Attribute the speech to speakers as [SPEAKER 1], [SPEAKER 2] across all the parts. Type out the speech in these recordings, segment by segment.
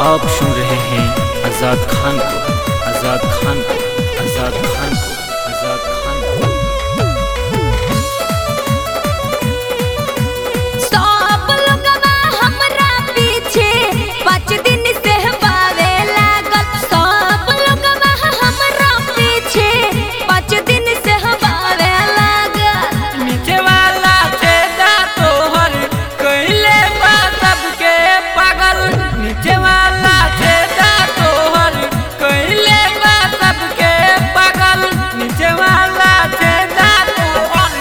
[SPEAKER 1] आप सुन रहे हैं आजाद खान को आजाद खान को आजाद खान को आजाद खान को
[SPEAKER 2] सब लोगवा हमरा पीछे पाँच दिन से बावे लागल सब लोगवा हमरा पीछे पाँच दिन से बावे लागल
[SPEAKER 3] नीचे वाला छेदा तोहर कइले बा सबके पागल नीचे वाला छेदा तोहर कइले बा सबके पागल नीचे वाला छेदा तोहर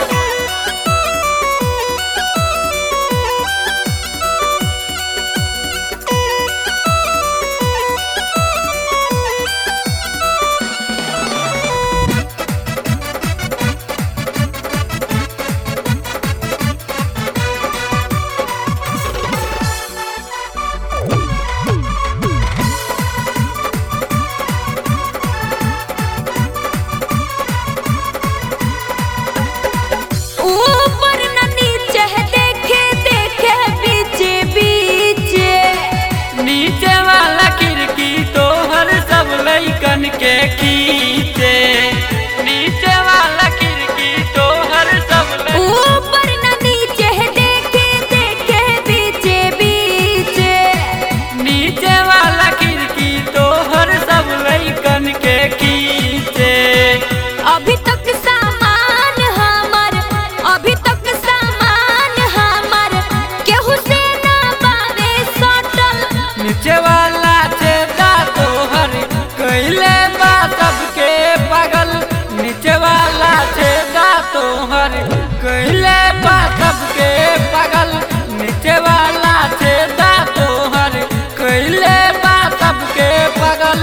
[SPEAKER 2] ऊपर न नीचे देखे देखे बीचे बीचे
[SPEAKER 3] नीचे वाला खिड़की तोहर सब लइकन के खींचे नीचे वाला खिड़की तोहर सब लइकन
[SPEAKER 2] ऊपर न नीचे देखे देखे बीचे बीचे
[SPEAKER 3] नीचे वाला खिड़की तोहर सब लइकन के खींचे
[SPEAKER 2] अभी तक सामान हमर अभी तक सामान हमर केहू से ना बावे सटल
[SPEAKER 3] नीचे वाला छेदा तोहर कइले बा सबके पागल नीचे वाला छेदा तोहर कइले बा सबके पागल नीचे वाला छेदा तोहर कइले बा सबके पागल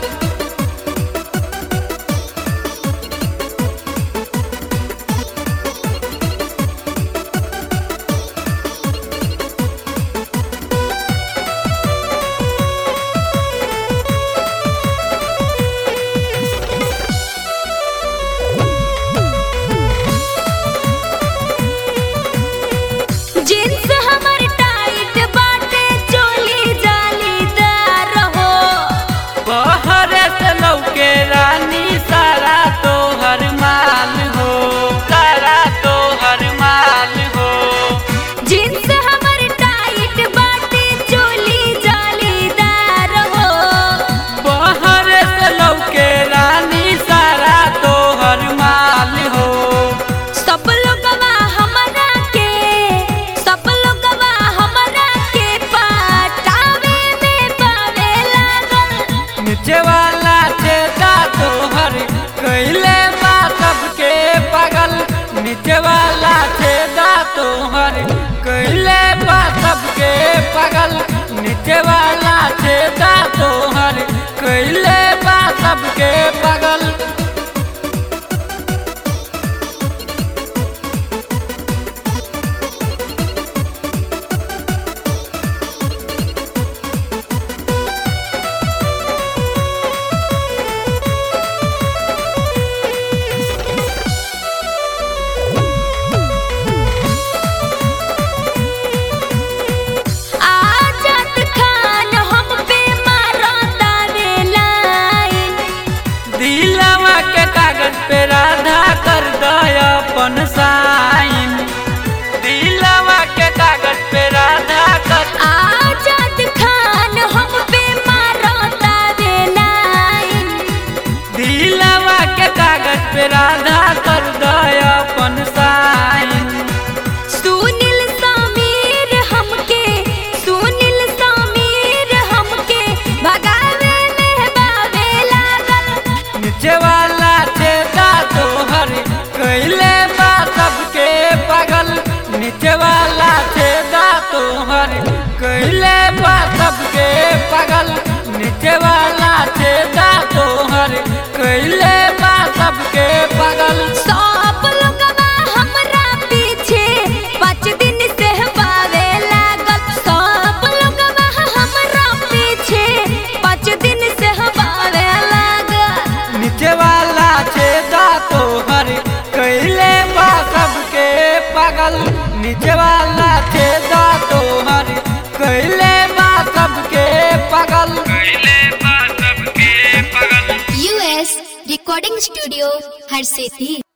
[SPEAKER 2] जींस हमर टाइट बाटे चोली जालीदार हो
[SPEAKER 3] बहरे से लौके रानी सारा तोहर माल हो सारा तोहर माल हो
[SPEAKER 2] जींस हमर टाइट बाटे चोली जालीदार हो
[SPEAKER 3] बहरे से लौके रानी सारा तोहर माल हो
[SPEAKER 2] सब लोगवा हमरा के सब लोगवा हमरा के पटावे में पावे लागल
[SPEAKER 3] नीचे वाला छेदा तोहर कइले बा सबके पागल नीचे वाला छेदा तोहर कइले बा सबके पागल नीचे वाला छेदा तोहर कइले बा सबके पागल
[SPEAKER 2] आजाद खान हम पे मारता वे लाइन
[SPEAKER 3] दिलवा के कागज पे राधा कर दया अपन साइन दिलवा के कागज पे राधा कर
[SPEAKER 2] आजाद खान हम पे मारता वे लाइन
[SPEAKER 3] दिलवा के कागज पे राधा कर दया अपन साइन
[SPEAKER 2] सुनील समीर हमके सुनील समीर हमके भगावे में बावे लागल
[SPEAKER 3] नीचे वाला छेदा तोहर कइले बा सबके पागल नीचे वाला छेदा तोहर कइले बा सबके पागल नीचे वाला छेदा तोहर कइले बा सबके पागल
[SPEAKER 4] रिकॉर्डिंग स्टूडियो हर सिद्धि